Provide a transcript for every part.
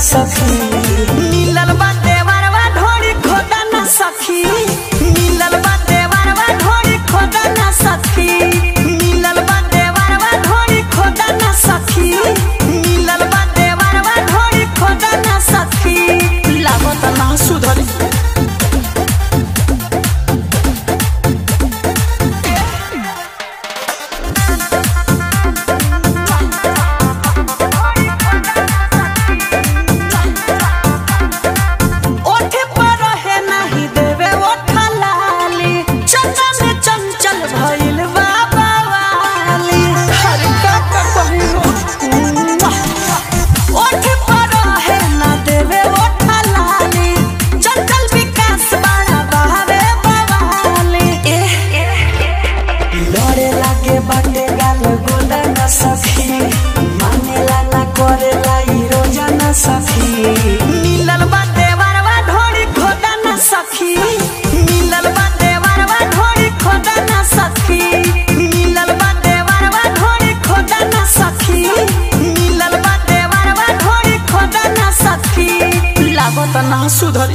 सखी मिलल बा देवरवा ढोरी खोदा न सखी मिलल बा देवरवा ढोरी खोदा न सखी मिलल बा देवरवा ढोरी खोदा न सखी मिलल बा देवरवा ढोरी खोदा न सखी लागत ना सुधरी ओठे पर है नहीं देवे ओठा लाली चंदा में चंचल भइल बाबा वाली हर का का कहियो ओठे पर है ना देवे ओठा लाली चंचल विकास बड़ा बहावे बवाली लड़े लागे बाटे गाल गोला न सखी मानेला ना करेला ई रोजा न सखी मिलल बा देवरवा ढोरी खोदा न सखी मिलल बा देवरवा ढोरी खोदा न सखी मिलल बा देवरवा ढोरी खोदा न सखी मिलल बा देवरवा ढोरी खोदा न सखी लागत ना सुधरी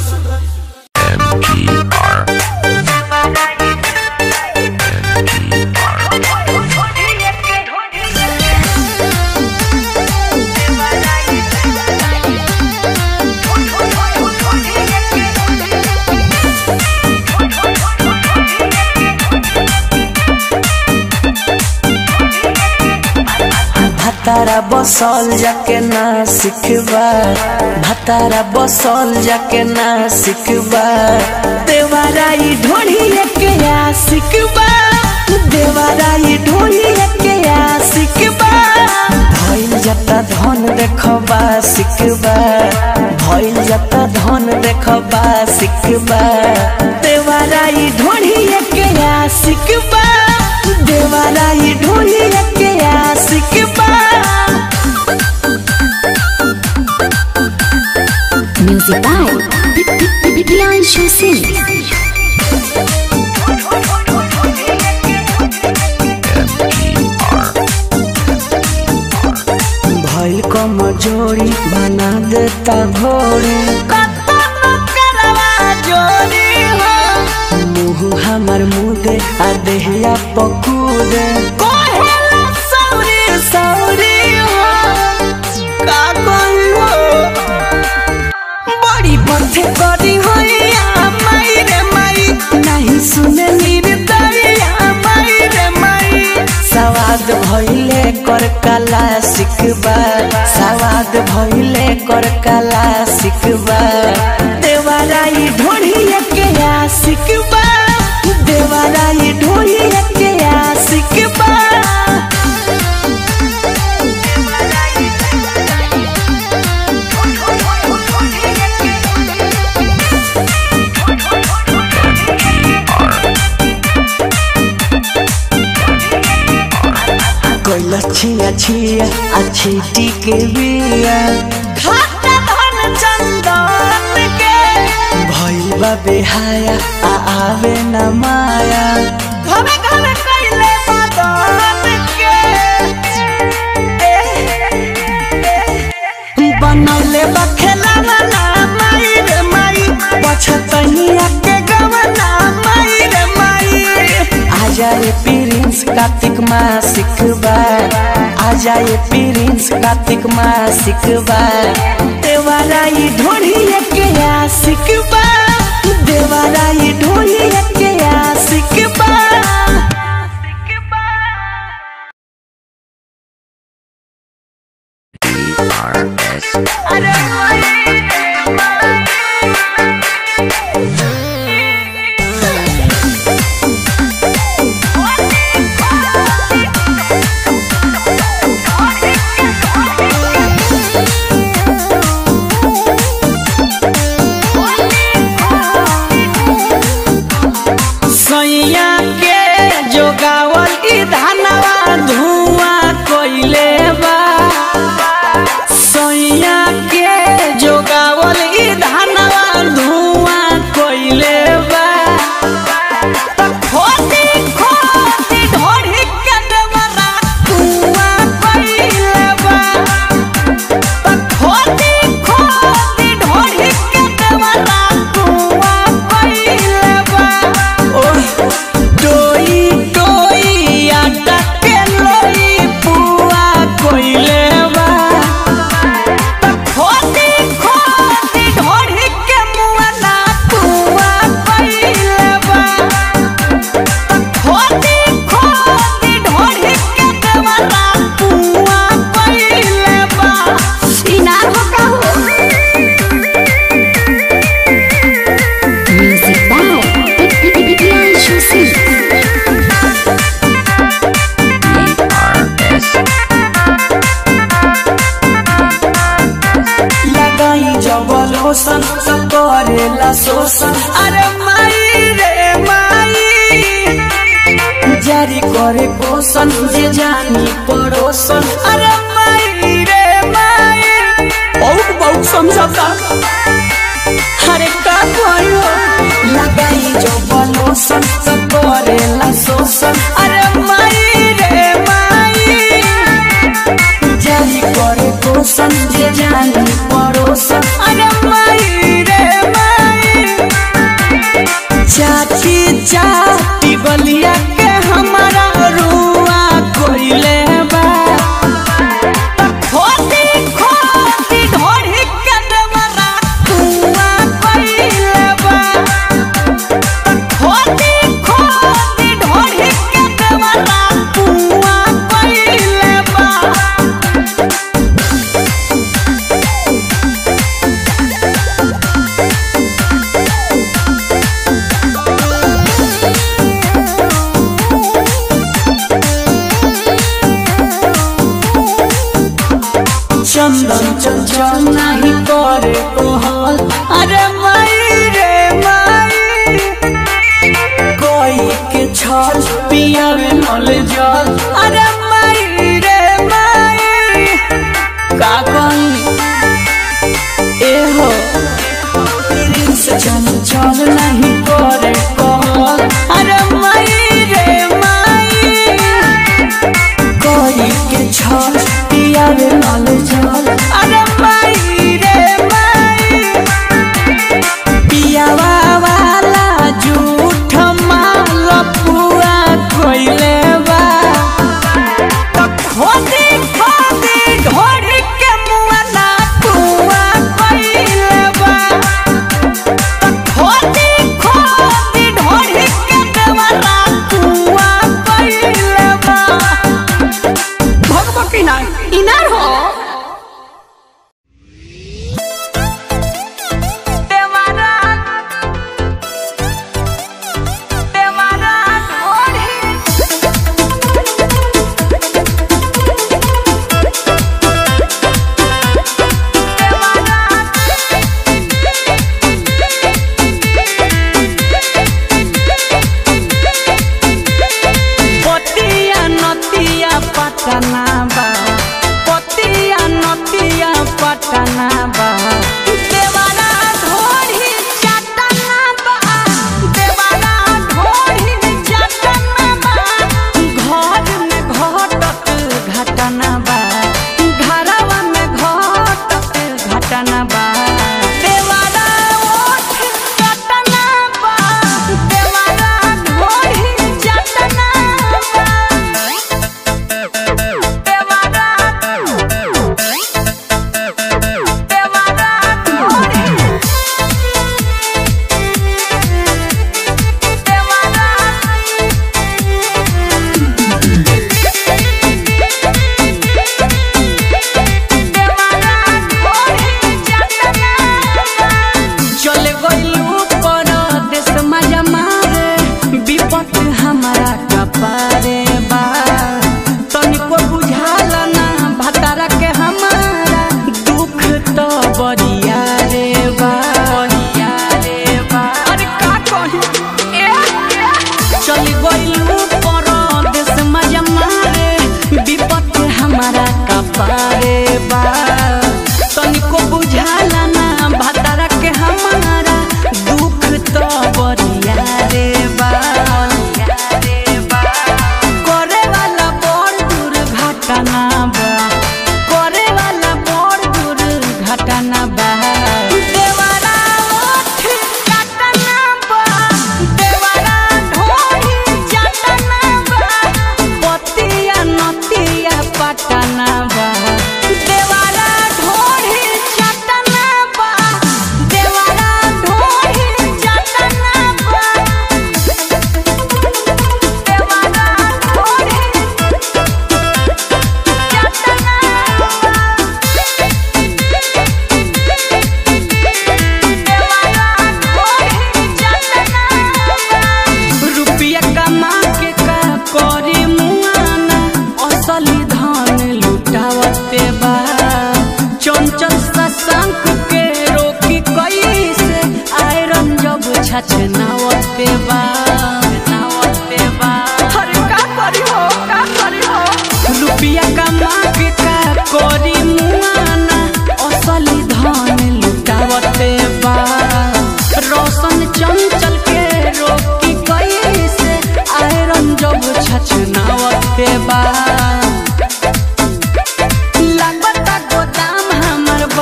भतारा बसल जाके ना सिखबा भतारा बसल जाके ना सिखबा देवाराई ढोढ़ी के आ सिखबा देवाराई ढोढ़ी के आ सिखबा भइल जता धन देखबा सिखबा भइल जता धन देखबा सिखबा देवाराई ढोढ़ी के आ सिखबा देवाराई ढोढ़ी के आ सिखबा Music by Priyanshu Singh. भइल कमजोरी बना देता भोरी मुँह हमर मुदे आ देहिया पकूदे बड़ी पथे करी होइया माई रे माई नहीं सुने निर्दरिया माई रे माई सवाद भइले कर कला सिखबा सवाद भइले कर कला सिखबा देवाराई ढोढ़िया के आ सिखबा देवाराई ढोढ़िया के आ सिखबा कोइला छिया छिया अच्छी टीके बिया खाता धन चंदन के भइल बा बेहाया आ आवे न माया घरे घरे कइले बदन के बनौले बा खेलावा ना माई रे माई पछतनिया के गवना माई रे माई आजा ये प्रिंस कार्तिक माँ सिखबा आजा ये प्रिंस कार्तिक माँ सिखबा देवाराई ढोढ़िया के आ सिखबा देवाराई ढोढ़िया के आ सिखबा सैया के जोगावल ई धनवा धुआं कोइले बा सैया के जोगावल ई धनवा धुआं कोइले पड़ोसन सब करेला शोषण अरे माई रे माई जारी करे पोषण जे जानी पड़ोसन अरे माई रे माई बहुत बहुत समझौता अरे का कहियो लगाई जो बलोसन सब करेला शोषण अरे माई रे माई जारी करे पोषण जे जानी पड़ोसन अरे माई रे माई चाची चाटी गलिया के हमारा रुआ कोइले बा खोदी खोदी ढोढ़ी के देवरा कुआ कोइले बा खोदी खोदी ढोढ़ी के देवरा कुआ कोइले बा चंदन चंचल नहीं करे कोहल अरे माई रे माई कोई के छल पियावे नल जल अरे माई रे माई का कही ए हो प्रिंस चंचल नहीं करे कोहल अरे माई रे माई कोई के छल पियावे नल जल अरे माई रे माई पियावा वाला झूठ माल पुआ कोइले बा तो खोदी खोदी ढोरी के मुआ ना पुआ कोइले बा तो खोदी खोदी ढोरी के देवरा पुआ कोइले बा भगवती ना इनार हो देवारा देवारा ओढ़ी पतिया नतिया पटना बा पतिया नतिया पटना बा देवारा ढोढ़ी चटना बा देवारा ढोढ़ी चटना बा घर में घटत घटना बा घरवा में घटत घटना बा देवारा ओठ चटना बा देवारा ढोढ़ी चटना बा देवारा देवारा ढोढ़ी चले गइलू पर देश मजा मारे विपत हमारा कपारे बा तनिको बुझाला ना भतारा के हमारा दुख तो बरिया रे बा बरिया रे बा अरे का कही ए चली गइलू पर देश मजा मारे विपत हमारा कपारे बा तनिको बुझाला ना भतारा के हमारा दुख तो बरिया रे बा करे वाला बड़ दुर्घटना बा करे वाला बड़ दुर्घटना बा देवारा ओठ काटना बा देवारा ढोरी चटना बा पतिया नतिया पटना बा देवारा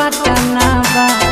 पटना बा